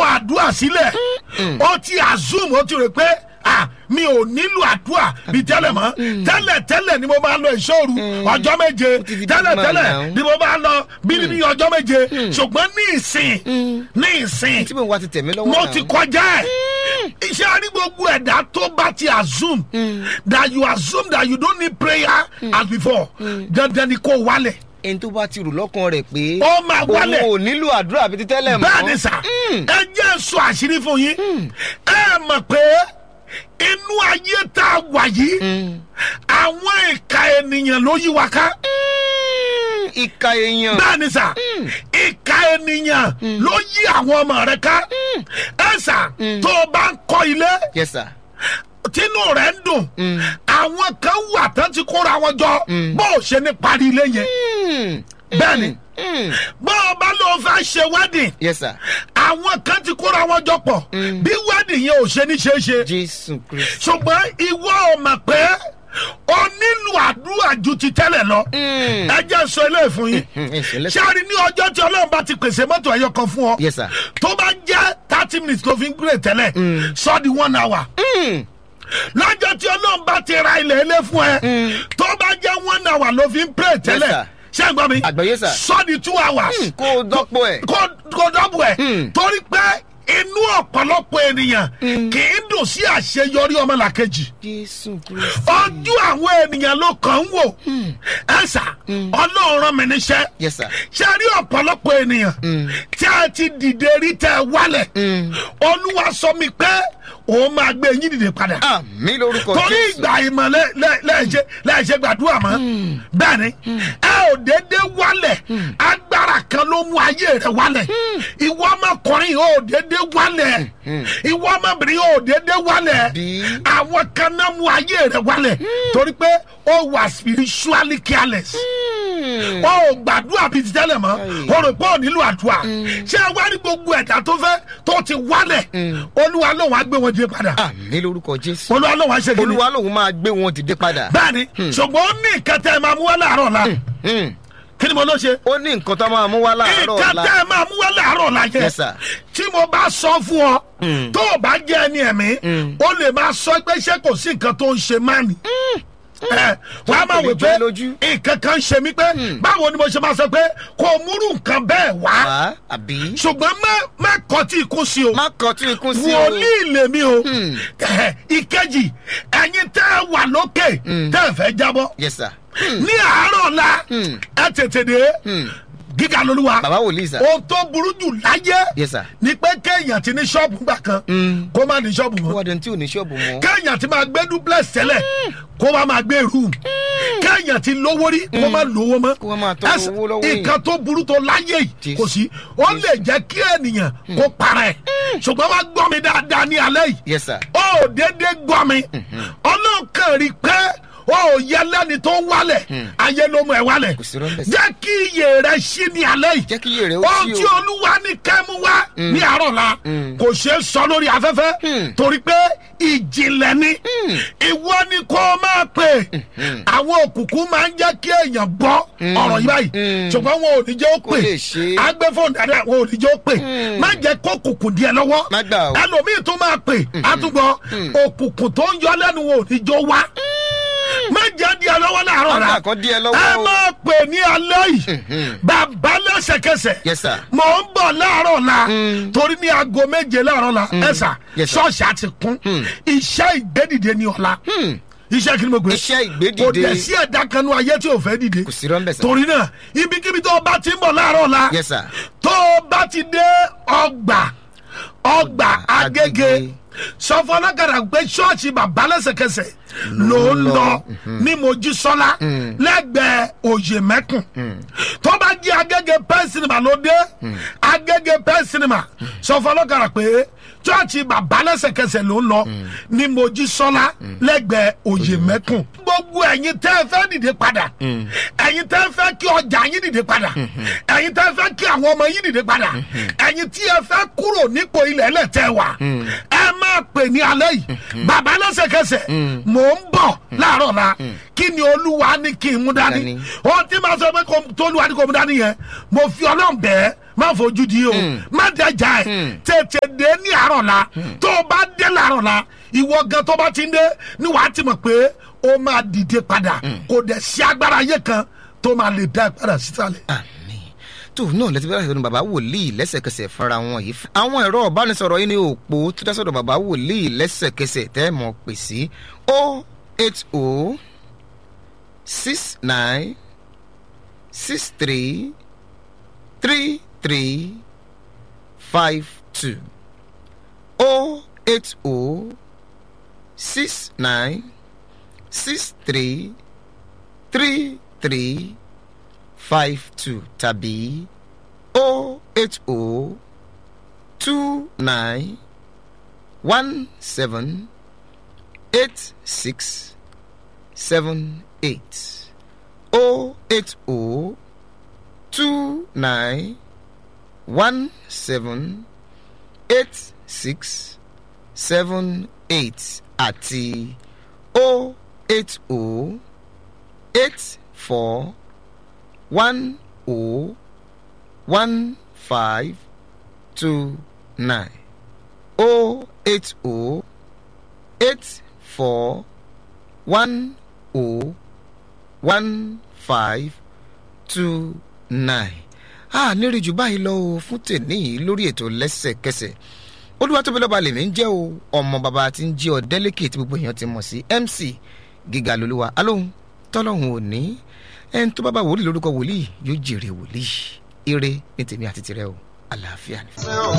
àdúrà sílẹ̀ ó ti assume ó ti rò pé ah mi ò nílò àdúrà bíi tẹ́lẹ̀ mọ́ tẹ́lẹ̀ tẹ́lẹ̀ ni mo máa lọ ìṣòro ọjọ́ méje ti fi tẹ́lẹ̀ dídí tẹ́lẹ̀ máa nà ó. ni mo máa lọ bíbí ọjọ́ méje ṣùgbọ́n ní ìsìn ní ìsìn tí mo wá ti tẹ̀mí lọ́wọ́ mo náà. ti kọjá ẹ̀ iṣẹ́ àrí gbogbo ẹ̀dá tó bá ti assume that you assume that you don't need prayer as before dandan ni kò wálẹ̀ ẹni tó bá ti rò lọ́kàn rẹ̀ pé Ó máa wálẹ̀. òun ò nílò àdúrà bíi ti tẹ́lẹ̀ mọ́. bẹ́ẹ̀ ni sà ẹ jẹ́ sọ àṣírí fún yín ẹ mọ̀ pé inú ayé tá a wà yìí àwọn ìka ènìyàn ló yí wa ká Mm, ìka èèyàn. bẹ́ẹ̀ ni sà ìka ènìyàn ló yí àwọn ọmọ rẹ ká ẹ sà tó o bá ń kọ́ ilé yes sir. tínú rẹ̀ ń dùn àwọn kan wà tán ti kóra wọn jọ bó o ṣe ní parí ilé yẹn Mm, bẹ́ẹ̀ ni mm, bó o bá lọ fẹ́ ṣe wedding yes sir. àwọn kan ti kóra wọn jọ pọ̀ bí wedding yẹn ò ṣe ní ṣe é ṣe jésù kristu. ṣùgbọ́n ìwọ ò mọ̀ pé o nílò àdúrà ju ti tẹ́lẹ̀ lọ Mm. ẹ jẹ́ sọ eléyìí fún yín Mm, ẹ ṣe lẹ́sẹ̀. ṣáàrin ní ọjọ́ tí ọlọ́run bá ti pèsè mọ́tò ẹ̀yọ kan fún ọ yes sir. tó bá jẹ́ thirty minutes tó fi ń gbé tẹ́lẹ̀ sọ di one hour Mm, lọ́jọ́ tí ọlọ́run bá ti ra ilẹ̀ ilé fún ẹ tó bá jẹ́ one hour ló fi ń pray tẹ́lẹ̀ sir. ṣé ẹ gbọ́ mi Àgbọ́yé, sir. sọ di two hours kó o dọ́pọ̀ ẹ̀. kó kó dọ́bù ẹ̀ Hmm. torí pé inú ọ̀pọ̀lọpọ̀ ènìyàn kì í dùn sí àṣeyọrí ọmọlàkejì jésù kristu. ojú àwọn ènìyàn ló kàn ń wò ẹ̀sà ọlọ́run rán mi níṣẹ́ yes sir. ṣe rí ọ̀pọ̀lọpọ̀ ènìyàn tí a ti dìde rí tẹ́ ẹ wálẹ̀ olúwa sọ mi pé òun máa gbé yín dìde padà àmì lórúkọ torí jésù. ìgbà ìmọ̀ lẹ- lẹ- lẹ́ẹ̀ṣẹ̀ lẹ́ẹ̀ṣẹ̀ gbàdúrà mọ́ bẹ́ẹ̀ ni ẹ ò dédé wálẹ̀ agbára kan ló mú ayé rẹ wálẹ̀ ìwọ ọmọkùnrin ò dédé wálẹ̀ ìwọ ọmọbìnrin ò dédé wálẹ̀ Bí? àwọn kan náà mú ayé rẹ wálẹ̀ torí pé ó wà spiritually careless Mm, ó ò gbàdúrà bíi ti tẹ́lẹ̀ mọ́ ó rò pé ò nílò àdúrà ṣé ẹ wá ní gbogbo ẹ̀dá tó fẹ́ tó ti wálẹ̀ olúwa lòun á gbé wọn dìde padà àmì lórúkọ jésù. olúwa lòun á ṣe kí ni olúwa lòun máa gbé wọn dìde padà. bẹ́ẹ̀ni ṣùgbọ́n ó ní nǹkan tẹ́ ẹ máa mú wá láàárọ̀ la Mm, kí ni mo ló ṣe ó ní nǹkan tó máa mú wá láàárọ̀ nǹkan ọ̀la. tẹ́ ẹ máa mú wá láàárọ̀ la yẹ Yes, sir. tí mo bá sọ fún ọ tó o bá jẹ́ ẹni ẹ̀mí o lè máa sọ pé ṣé kò sí nǹkan tó ń ṣe máa nì ẹ wọ́n á máa kò wò lè pé jọ ẹ́ lójú. nǹkan kan ń ṣe mí pé báwo ni mo ṣe máa sọ pé kò múrù nǹkan bẹ́ẹ̀ wá wá àbí. ṣùgbọ́n má má kọ́ tí ikú sí o má kọ tí ikún sí o. wòlíì lèmi o Ẹ̀hẹ̀, ìkejì ẹ̀yin tẹ́ ẹ wà lókè tẹ́ ẹ fẹ́ jábọ́ yes sir. ní àárọ̀ la ẹ tètè dé gíga lolúwa bàbá wòlíì sà. ohun tó burú jù láyé yes sir. ni pé kéèyàn ti ní ṣọ́ọ̀bù gbà kan kó má ní ṣọ́ọ̀bù ó mọ́ wá dẹni tí ò ní ṣọ́ọ̀bù mọ́. kéèyàn ti máa gbé duplex tẹ́lẹ̀ kó wá máa gbé room kéèyàn ti lówó rí kó má lówó mọ́ Kó wá máa tọrọ Ẹsẹ̀- owó lọ́wọ́ èèyàn. nǹkan tó burú tó láyé yìí Jésù. kò sí ó lè jẹ́ kí ènìyàn kó para ẹ̀ ṣùgbọ́n wá gbọ́ mi dáadáa ní alẹ́ yìí yes sir. ó dédé gbọ́ mi ọlọ́kàn rí pé ó yẹ lẹ́ni tó ń wálẹ̀ ayé ló mú ẹ wálẹ̀ Kò sí rọ́ńbẹ̀ sí. jẹ́ kí iye rẹ ṣí ní alẹ́ yìí jẹ́ kí iye rẹ̀ ó ohun sí tí o. olúwa ní kẹ́mu wá ní àárọ̀ la kò ṣeé sọ lórí afẹ́fẹ́ torí pé ìjìnlẹ̀ ni ìwọ ni kó o máa pè àwọn òkùnkùn máa ń jẹ́ kí èèyàn gbọ́ ọ̀rọ̀ yìí báyìí ṣùgbọ́n wọn ò ní jẹ́ ó Kò pè lè ṣe é. agbẹ́fọ̀n dáadáa wọn ò ní jẹ́ ó pè má jẹ́ kó òkùnkùn díẹ̀ lọ́wọ́ Má gbà o. ẹlòmíì tó máa pè àtúgbọ̀ òkùnkùn tó ń yọ lẹ́nu wọn ò ní jọ wá má jẹ́ díẹ̀ lọ́wọ́ láàárọ̀ la Má gbà kan díẹ̀ lọ́wọ́ ẹ o. máa pè ní alẹ́ yìí bàbá lẹ́sẹ̀kẹsẹ̀ Yes, sir. mò ń bọ̀ láàárọ̀ la torí ní aago méje láàárọ̀ la ẹ sà Yes, sir. ṣọ́ọ̀ṣì àti kún iṣẹ́ ìgbédìde ní ọ̀la iṣẹ́ kí ni mo gbé Iṣẹ́ ìgbédìde. kò dẹ̀ sí ẹ̀dá kan ní ayé tí ò fẹ́ dìde kò sí rọ́ńbẹ̀ sà. torí náà ibikíbi tó o bá ti ń bọ̀ láàárọ̀ la yes sir. tó o bá ti dé ọgbà ọgbà agége Agége. sọ fún ọlọ́kadà pé ṣọ́ọ̀ṣì bàbá lẹ́sẹ̀kẹsẹ̀ ló ń lọ ní mojísọ́lá lẹ́gbẹ̀ẹ́ òye mẹ́kùn tó bá jí agége pẹ́ sinimá ló dé agége pẹ́ sinimá sọ fún ọlọ́kadà pé ṣọ́ọ̀ṣì bàbá lẹ́sẹ̀kẹsẹ̀ ló ń lọ ní mojísọ́lá lẹ́gbẹ̀ẹ́ òye mẹ́kùn gbogbo ẹ̀yin tẹ́ ẹ fẹ́ dìde padà ẹ̀yin tẹ́ ẹ fẹ́ kí ọjà yín dìde padà ẹ̀yin tẹ́ ẹ fẹ́ kí àwọn ọmọ yín dìde padà ẹ̀yin tí ẹ fẹ́ kúrò nípò ilẹ̀ ẹlẹ́tẹ̀ wà ẹ máa pè ní alẹ́ yìí bàbá lẹ́sẹ̀kẹsẹ̀ mò ń bọ̀ láàárọ̀ la kí ni olúwa ní kí n mú dání Dání. ohun tí màá sọ pé kò- tó olúwa ní kò mú dání yẹn mo fi ọlọ́run bẹ́ẹ̀ má fojú di o má dẹjà ẹ tètè dé ní àárọ̀ la tó o bá dé làárọ̀ la ìwọ gan tó bá ti ń dé ni wàá ti mọ̀ pé ó máa dìde padà kò dẹ̀ sí agbára ayé kan tó máa lè dá ẹ padà sísàlẹ̀. àmì tó náà lẹ́tí bẹ́ẹ̀ sọ̀rọ̀ bàbá wòlíì lẹ́sẹ̀kẹsẹ̀ fúnra wọn yìí àwọn ẹ̀rọ ìbánisọ̀rọ̀ yìí ní òpó tó dá sọ̀rọ̀ bàbá wòlíì lẹ́sẹ̀kẹsẹ̀ tẹ́ ẹ̀ mọ̀ pè sí o eight o six nine six three three three five two o eight o six nine six three three three five two tàbí o eight o two nine one seven eight six seven eight o eight o two nine one seven eight six seven eight àti o eight o eight four one o one five two nine o eight o eight four one o one five two nine a nírì jù báyìí lọ o fún tèmi yìí lórí ètò lẹ́sẹ̀kẹsẹ̀ olúwatóbilọ́ba lèmi ń jẹ́ o ọmọ bàbá tí ń jẹ́ ọ̀dẹ́lẹ́kẹ̀ tí gbogbo èèyàn ti mọ̀ sí mc gíga lolúwa alóhùn tọ́lọ́hùn òní ẹni tó bá bá wòlíì lórúkọ wòlíì yóò jèrè wòlíì ire ní tèmi àti tirẹ̀ o àlàáfíà ni.